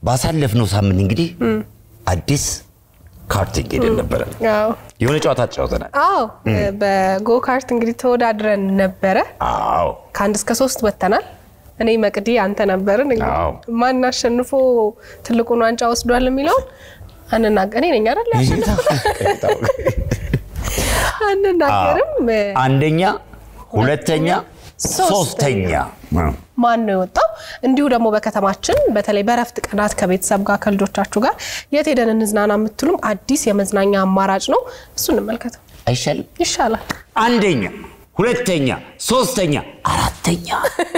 ባሳለፍነው ሳምንት እንግዲህ አዲስ ካርቲንግ ሄደን ነበረ። አዎ የሆነ ጨዋታ ተጫውተናል። አዎ በጎ ካርት እንግዲህ ተወዳድረን ነበረ። አዎ ከአንድ እስከ ሶስት ወጥተናል። እኔ መቅዲ አንተ ነበርን። እንግዲህ አዎ። ማን አሸንፎ ትልቁን ዋንጫ ወስዷል የሚለውን አንናገር። እኔ ነኝ አይደል ያሸነፈው? አንናገርም። አንደኛ፣ ሁለተኛ፣ ሶስተኛ ማን ነው የወጣው? እንዲሁ ደግሞ በከተማችን በተለይ በረፍት ቀናት ከቤተሰብ ጋር ከልጆቻችሁ ጋር የት ሄደን እንዝናና የምትሉም አዲስ የመዝናኛ አማራጭ ነው። እሱ እንመልከተው አይሻልም? ይሻላል። አንደኛ፣ ሁለተኛ፣ ሶስተኛ፣ አራተኛ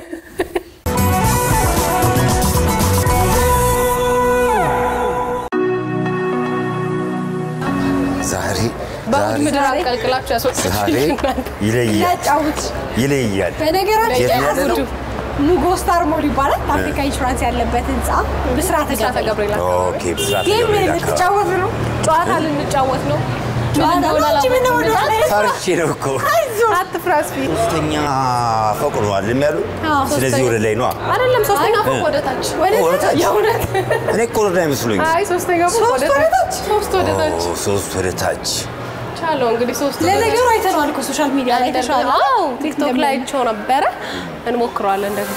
ዛሬ በእሑድ ዛሬ ምድር አቀልቅላችሁ ያስወጣችሁ ዛሬ ይለያል ያጫውት ይለያል። በነገራችን የት ነው ያለ ነው? ሙጎ ስታር ሞል ይባላል። አፍሪካ ኢንሹራንስ ያለበት ህንፃ ብስራተ ብስራተ ገብርኤል አካባቢ። ኦኬ ብስራት ጌም ገብርኤል አካባቢ ልትጫወት ነው። ጨዋታ ልንጫወት ነው። ምን እንደሆነ አንቺ ምን አላወቅኩም። ወደ ላይ ፈርቼ ነው እኮ አትፍራ አስፊ። ሶስተኛ ፎቅ ነው አይደል ያሉ? ስለዚህ ወደ ላይ ነዋ። አይደለም ሶስተኛ ፎቅ ወደ ታች። ወደ ታች? የእውነት እኔ እኮ ወደ ላይ መስሎኝ። አይ ሶስተኛ ፎቅ ወደ ታች። ሶስት ወደ ታች ኦ፣ ሶስት ወደ ታች። ቻለው እንግዲህ ሶስት ወደ ለነገሩ አይተነዋል እኮ ሶሻል ሚዲያ ላይ ተሻለ። አዎ ቲክቶክ ላይ አይቼው ነበረ። እንሞክረዋለን ደግሞ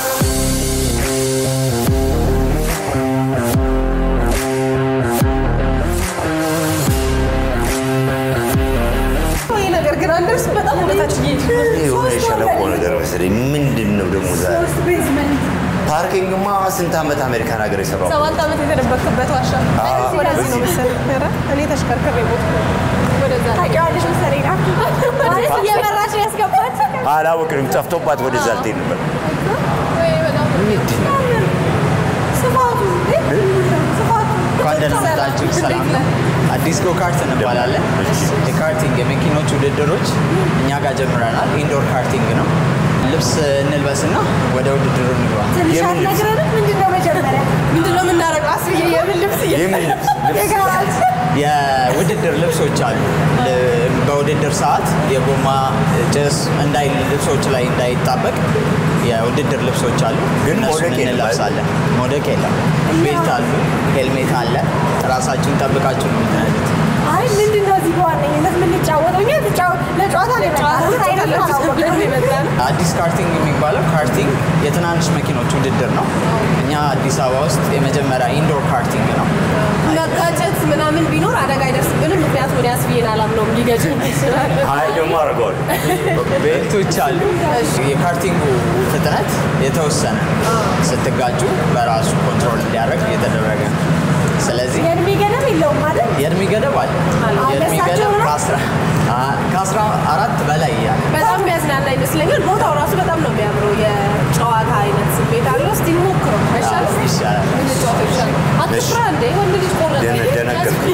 ይሄ ነገር ግን አንደርስም በጣም ወደ ታች እየሄድን ነው። የሆነ የሸለቆ ነገር መሰለኝ። ምንድን ነው ደግሞ ዛሬ? ሶስት ቤዝመንት ፓርኪንግማ ስንት ዓመት አሜሪካን ሀገር የሰራው ሰባት ዓመት የተደበቅበት ዋሻ ወደዚህ ነው መሰለኝ። ኧረ እኔ ተሽከርክሬ ሞትኩ። ወደዛ ነው። ታውቂዋለሽ መሰለኝ ናት። ማለት እየመራች ነው ያስገባት። አላወቅንም። ጠፍቶባት ወደዛ ልትሄድ ነበር። ወይ በጣም ምንድን ነው? ስፋቱ እንዴ! ስፋቱ እንኳን ደህና መጣችሁ። ሰላም ነው። አዲስ ጎ ካርት እንባላለን። የካርቲንግ የመኪኖች ውድድሮች እኛ ጋር ጀምረናል። ኢንዶር ካርቲንግ ነው። ልብስ እንልበስና ወደ ውድድሩ እንግባ። ትንሽ የምን ልብስ? አትነግረንም? ምንድን ነው መጀመሪያ ምንድን ነው የምናደርገው? አስብዬ የምን ልብስ እየ- የምን ልብስ? ልብስ? የጋራጅ የውድድር ልብሶች አሉ። ል- በውድድር ሰዓት የጎማ ጭስ እንዳይ ልብሶች ላይ እንዳይጣበቅ የውድድር ልብሶች አሉ። ግን እነሱን መውደቅ የለም እንለብሳለን። መውደቅ የለም። ቤልት አሉ፣ ሄልሜት አለ። ራሳችሁን ጠብቃችሁ ነው የምትነዱት። አይ ምንድን ነው እዚህ በዋነኝነት የምንጫወተው? እኛ ትጫወ- ለጨዋታ ነው የመጣነው። ምን አይነት ነው አላወቅንም። አዲስ ካርቲንግ የሚባለው ካርቲንግ የትናንሽ መኪኖች ውድድር ነው። እኛ አዲስ አበባ ውስጥ የመጀመሪያ ኢንዶር ካርቲንግ ነው። መጋጨት ምናምን ቢኖር አደጋ አይደርስብንም። ምክንያቱም ወደ አስብዬን አላምነውም ሊገጭን ይችላል። አይ ደግሞ አድርገዋል። ቤልቶች አሉ። የካርቲንጉ ፍጥነት የተወሰነ ነው። ስትጋጩ በራሱ ኮንትሮል እንዲያደርግ እየተደረገ ነው። ስለዚህ የእድሜ ገደብ የለውም አይደል? የእድሜ ገደብ አለ። የእድሜ አነሳቸው ገደብ ነው? ከአስራ- አ- ከአስራ አራት በላይ ያለ በጣም የሚያዝናና ይመስለኛል። ቦታው ራሱ በጣም ነው የሚያምረው። የጨዋታ አይነት ስሜት አለው። እስቲ እንሞክረው አይሻልም? ይሻላል። እንጫወተው ይሻላል። አትፍራ እንዴ ወንድ ልጅ ቆረጠ። ደነ- ደነገጥኩ።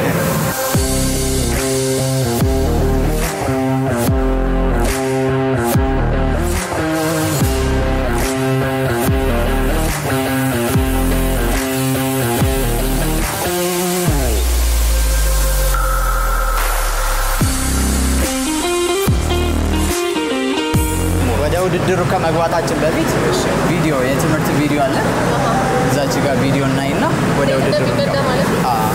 ወደ ውድድሩ ከመግባታችን በፊት ቪዲዮ የትምህርት ቪዲዮ አለ። እዛች ጋር ቪዲዮ እናይና ወደ ውድድሩ እንደሚነዳ እንገባ። ማለት ነው? አዎ።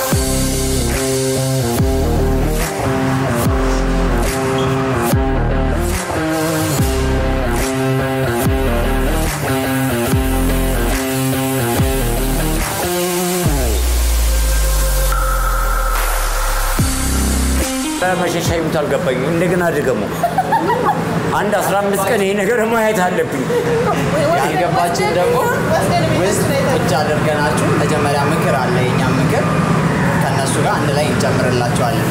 መሸሻ ይሙት አልገባኝ። እንደገና ድገሙ። አንድ 15 ቀን ይሄ ነገር ማየት አለብኝ። ያልገባችን ደግሞ ውስጥ ቁጭ አድርገናችሁ መጀመሪያ ምክር አለ፣ የኛ ምክር ከእነሱ ጋር አንድ ላይ እንጨምርላቸዋለን።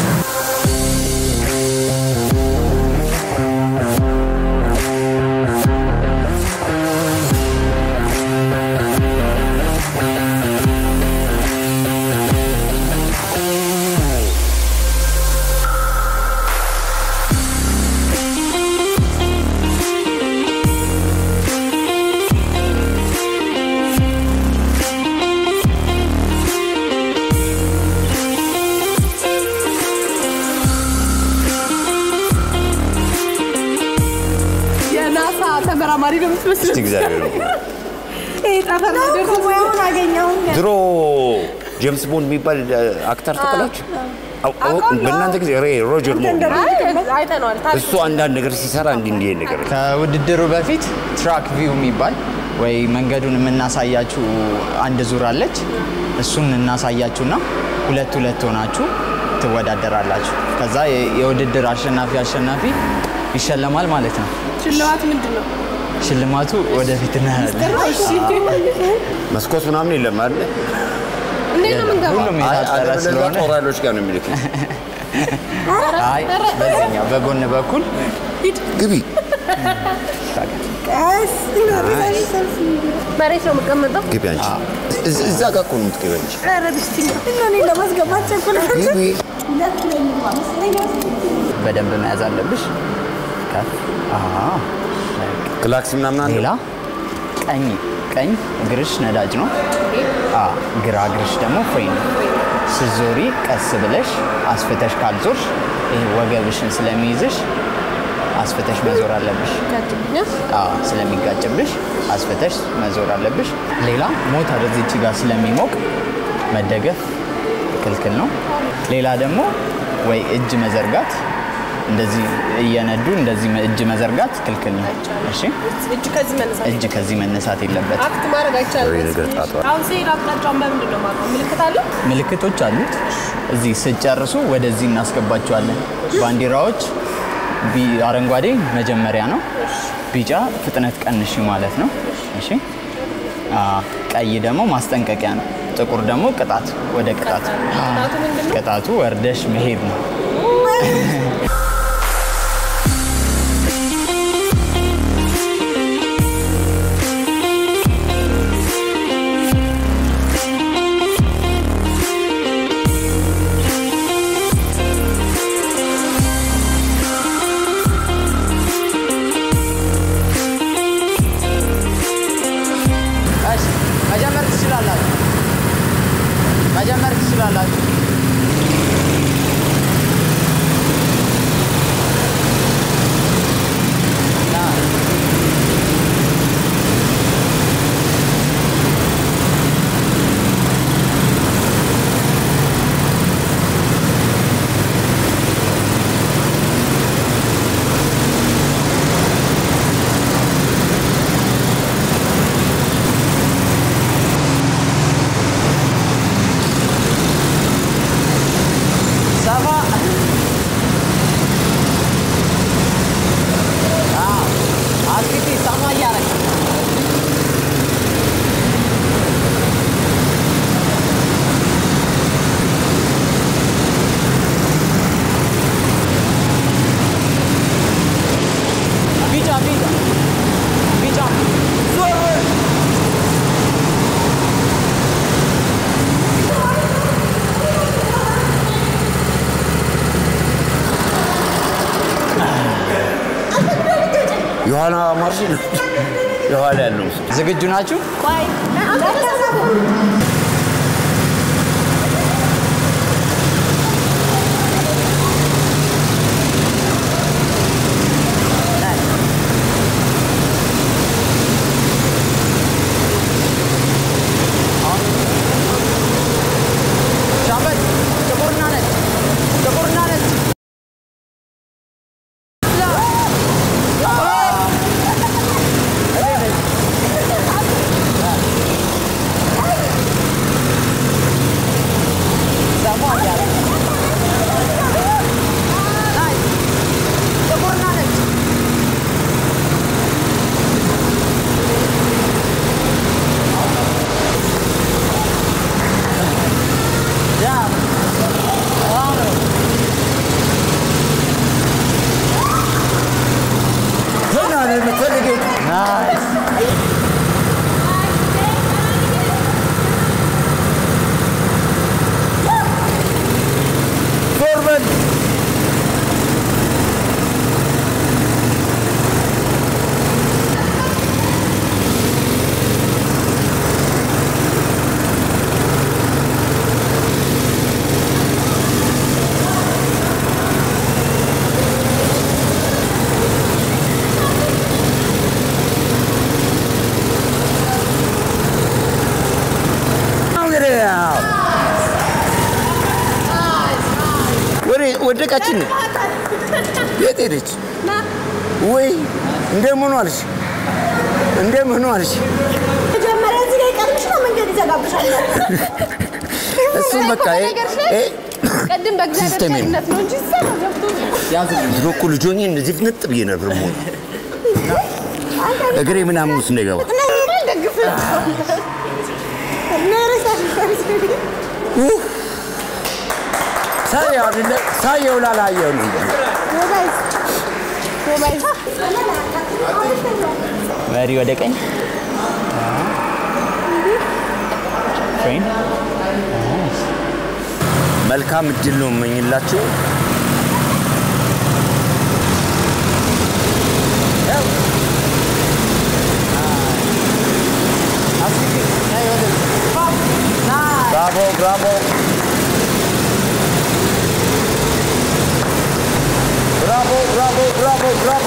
የናሳ ተመራማሪ ነው የምትመስለው። እስቲ እግዚአብሔር ነው። ሙያውን አገኘሁኝ። ድሮ ጄምስ ቦንድ የሚባል አክተር ተቀላችሁ በእናንተ ጊዜ ሬ ሮጀር ሞር አይተነዋል። እሱ አንዳንድ ነገር ሲሰራ እንዲህ እንዲህ ነገር ከውድድሩ በፊት ትራክ ቪው የሚባል ወይ መንገዱን የምናሳያችሁ አንድ ዙር አለች። እሱን እናሳያችሁና ሁለት ሁለት ሆናችሁ ትወዳደራላችሁ። ከዛ የ- የውድድር አሸናፊ አሸናፊ ይሸለማል ማለት ነው። ሽልማት ምንድን ነው? ሽልማቱ ወደፊት እናያለን። መስኮት ምናምን የለም አለ እንዴት ነው የምንገባው? ሁሉም የታጠረ ስለሆነ ጦር ኃይሎች ጋር ነው የሚልክ አይ በዚህኛው በጎን በኩል ግቢ ቀስ ብሎ ሰልፍ መሬት ነው የምቀመጠው። ግቢ አንቺ እዝ- እዛ ጋር እኮ ነው የምትገቢ አንቺ ኧረ ብስቲኝ እኔ ለማስገባት ቸኩላለሁ። ግቢ ሁለት ላይ ልግባ መሰለኝ። በደንብ መያዝ አለብሽ። ከፍ አዎ። ክላክስ ምናምን አለ ሌላ ቀኝ ቀኝ እግርሽ ነዳጅ ነው። አ ግራ እግርሽ ደግሞ ፍሬን ነው። ስትዞሪ ቀስ ብለሽ አስፍተሽ ካልዞርሽ ይሄ ወገብሽን ስለሚይዝሽ አስፍተሽ መዞር አለብሽ። አዎ ስለሚጋጭብሽ አስፍተሽ መዞር አለብሽ። ሌላ ሞተር እዚች ጋር ስለሚሞቅ መደገፍ ክልክል ነው። ሌላ ደግሞ ወይ እጅ መዘርጋት እንደዚህ እየነዱ እንደዚህ እጅ መዘርጋት ክልክል ነው። እሺ እጅ ከዚህ መነሳት እጅ ከዚህ መነሳት የለበት። አክት ማድረግ አይቻልም። ወይ ነገር ጣቷ አሁን ሲሄድ አቅጣጫውን በምንድን ነው የማውቀው? ምልክት አለው? ምልክቶች አሉት። እዚህ ስጨርሱ ወደዚህ እናስገባቸዋለን። ባንዲራዎች ቢ- አረንጓዴ መጀመሪያ ነው፣ ቢጫ ፍጥነት ቀንሺ ማለት ነው። እሺ አ፣ ቀይ ደግሞ ማስጠንቀቂያ ነው፣ ጥቁር ደግሞ ቅጣት፣ ወደ ቅጣት። ቅጣቱ ምንድን ነው? ቅጣቱ ወርደሽ መሄድ ነው። እሺ መጀመር ትችላላችሁ፣ መጀመር ትችላላችሁ። ሰፋ አስፊቲ ሰማ እያረግ ቢጫ ቢጫ ቢጫ ዞር የኋላ ማርሽ ነው የኋላ ያለው እሱ። ዝግጁ ናችሁ? ሻምበል ጥቁርና ነጭ ጥቁርና ነጭ ሰማ እያለ ናይስ ጥቁርና ነጭ ያ አሁን ገና ነው የምትፈልገው ናይስ ዞር በል ወደቀችን። የት ሄደች? ወይ እንደምን ዋልሽ? እንደምን ዋልሽ? መጀመሪያ እዚህ ላይ ቀርሽ ነው መንገድ ይዘጋብሻል። እሱም በቃ ይሄ- ይሄ ቅድም በእግዚአብሔር ሲስተሜ ነው። ቸርነት ነው እንጂ እዛ ነው ገብቶ ድሮ እኮ ልጅ ሆኜ እንደዚህ ፍንጥ ብዬ ነበር የምሆነው። እግሬ ምናምን ውስጥ እንዳይገባ ደግፍ ሳየው አይደለ ሳየው ላላየው ነው መሪ ወደ ቀኝ ፍሬን መልካም እድል ነው የምመኝላችሁ። ብራቮ ብራቮ ብራቮ ብራቮ ብራቮ ብራቮ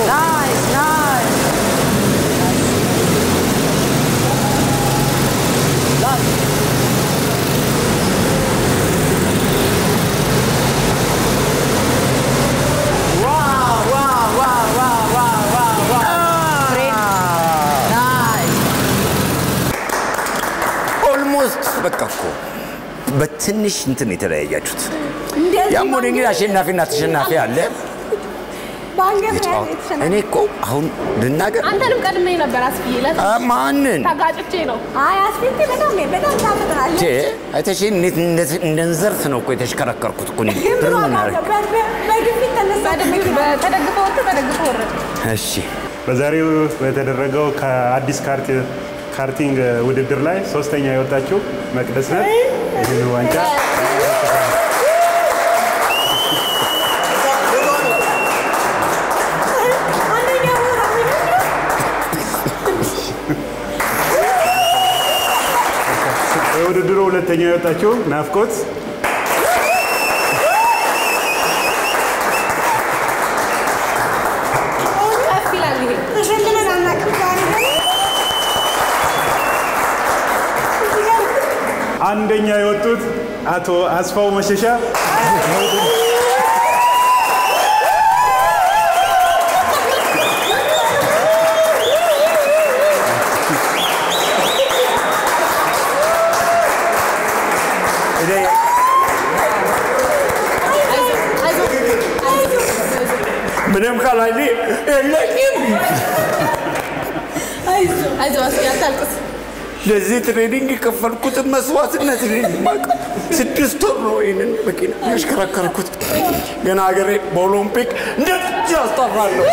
ኦልሞስት በቃ እኮ በትንሽ እንትን የተለያያችሁት። ያም ሆነ እንግዲህ አሸናፊና ተሸናፊ አለ። በአንገት ላይ ጨዋታ እኔ እኮ አሁን ልናገር አንተንም ቀድሜ ነበር አስብዬ ለት አ፣ ማንን ተጋጭቼ ነው አይ አስፊልቲ በጣም በጣም ታፈጥናለች። ቼ አይተሽኝ እንዴት እንደ- እንደ እንዘርፍ ነው እኮ የተሽከረከርኩት እኮ እኔ። ግን ብር ብሎ ምን አደረግ? በግፊት ተነሳ ተደግፈ ወጥ ተደግፈ ወረድ እሺ በዛሬው በተደረገው ከአዲስ ካርት ካርቲንግ ውድድር ላይ ሶስተኛ የወጣችው መቅደስ ናት። ይህን ዋንጫ አንደኛ ቦታ በውድድሩ ሁለተኛ የወጣችው ናፍቆት ከፍ ይላል ይሄ ተሸልመን አናውቅም። ዛሬ ግን አንደኛ የወጡት አቶ አስፋው መሸሻ እኔ ምንም ካላሊ የለኝም። አይዞህ አስዬ አታልቅስ ለዚህ ትሬኒንግ የከፈልኩትን መስዋዕትነት እኔ የማውቀው። ስድስት ወር ነው ይህንን መኪና ያሽከረከርኩት። ገና ሀገሬ በኦሎምፒክ እንደዚህ አስጠራለሁ።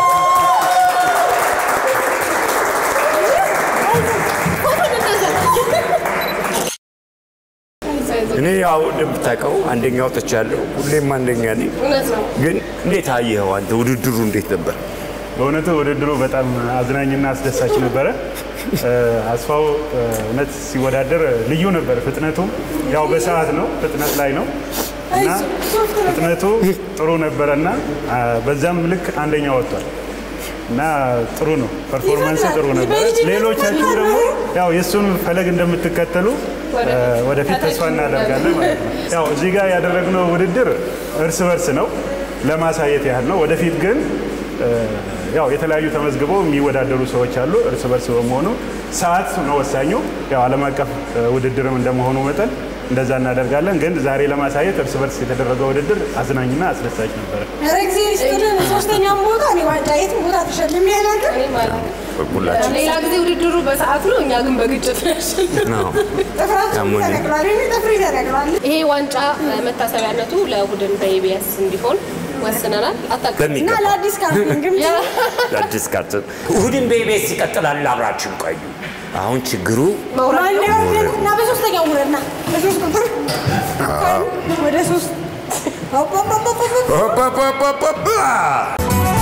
እኔ ያው እንደምታውቀው አንደኛ ወጥቻለሁ። ሁሌም አንደኛ ነኝ። እውነት ነው ግን እንዴት አየኸው አንተ? ውድድሩ እንዴት ነበር? በእውነቱ ውድድሩ በጣም አዝናኝና አስደሳች ነበረ። እ፣ አስፋው እ፣ እውነት ሲወዳደር ልዩ ነበር። ፍጥነቱ ያው በሰዓት ነው፣ ፍጥነት ላይ ነው እና ፍጥነቱ ጥሩ ነበረ እና አ፣ በዛም ልክ አንደኛ ወጥቷል እና ጥሩ ነው፣ ፐርፎርማንስ ጥሩ ነበረ። ሌሎቻችሁ ደግሞ ያው የእሱን ፈለግ እንደምትከተሉ እ፣ ወደፊት ተስፋ እናደርጋለን ማለት ነው። ያው እዚህ ጋር ያደረግነው ውድድር እርስ በርስ ነው ለማሳየት ያህል ነው። ወደፊት ግን እ፣ ያው የተለያዩ ተመዝግበው የሚወዳደሩ ሰዎች አሉ። እርስ በርስ በመሆኑ ሰዓት ነው ወሳኙ። ያው ዓለም አቀፍ እ፣ ውድድርም እንደመሆኑ መጠን እንደዛ እናደርጋለን። ግን ዛሬ ለማሳየት እርስ በርስ የተደረገው ውድድር አዝናኝና አስደሳች ነበረ። ኧረ ጊዜ ይስጥልን። ሶስተኛም ቦታ እኔ ዋንጫ የትም ቦታ ተሸልሜ አላውቅም። እኔም አላውቅም። ሁላችን ሌላ ጊዜ ውድድሩ በሰዓት ነው እኛ ግን በግጭት ነው ያሸነፍነው። ነው። ጥፍራችን ያሞኝ። ተነቅሏል። እኔ ጥፍሬ ተነቅሏል። ይሄ ዋንጫ እ፣ መታሰቢያነቱ ለቡድን በኢቢኤስ እንዲሆን ወስነናል። አታውቅም እና በሚገባ ለአዲስ ካርቲንግም አዲስ ካርት እሑድን በኢቢኤስ ይቀጥላል። አብራችሁ ቆዩ። አሁን ችግሩ ማን ያወደድ እና በሶስተኛው ውረድና በሶስት ቁጥር ወደ ሶስት ሆፕ ሆፕ ሆፕ ሆፕ ሆፕ ኦፓፓፓፓፓ!